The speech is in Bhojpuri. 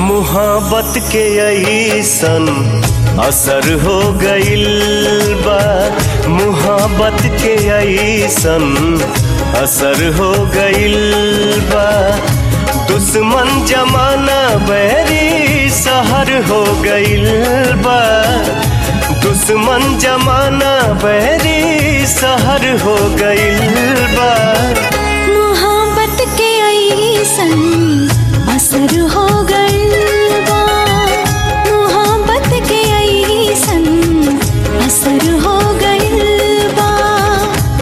मुहाबत के ऐसन असर हो गइल बा मुहाबत के ऐसन असर हो गइल बा दुश्मन जमाना बैरी सहर हो गइल बा दुश्मन जमाना बैरी सहर हो गइल बा